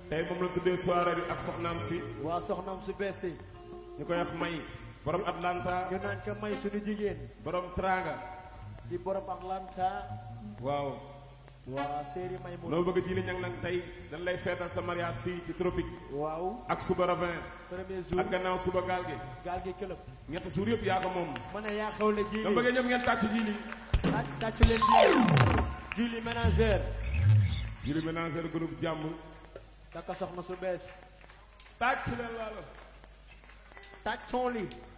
tey moom la tuddee soirée bi ak soxnaam si waa soxnaam su bees si ñu koy wax may borom Atlanta ñu naan ko may suñu jigéen borom Tranga di borom Atlanta waaw waa séeri may mu loo bëgg ji li ñang nag tey dañ lay feetal sa mariage fii ci tropique waaw ak suba ravin premier jour ak gannaaw suba gaal gi gaal gi këlëb ñetti suur yëpp yaa ko moom ma ne yaa xewle ji dama bëgg ñoom ngeen tàcc ji li ak tàccu leen ji Julie ménagère juli ménagère groupe jàmm takka soxna su bees tàcc leen laalo tàccoon li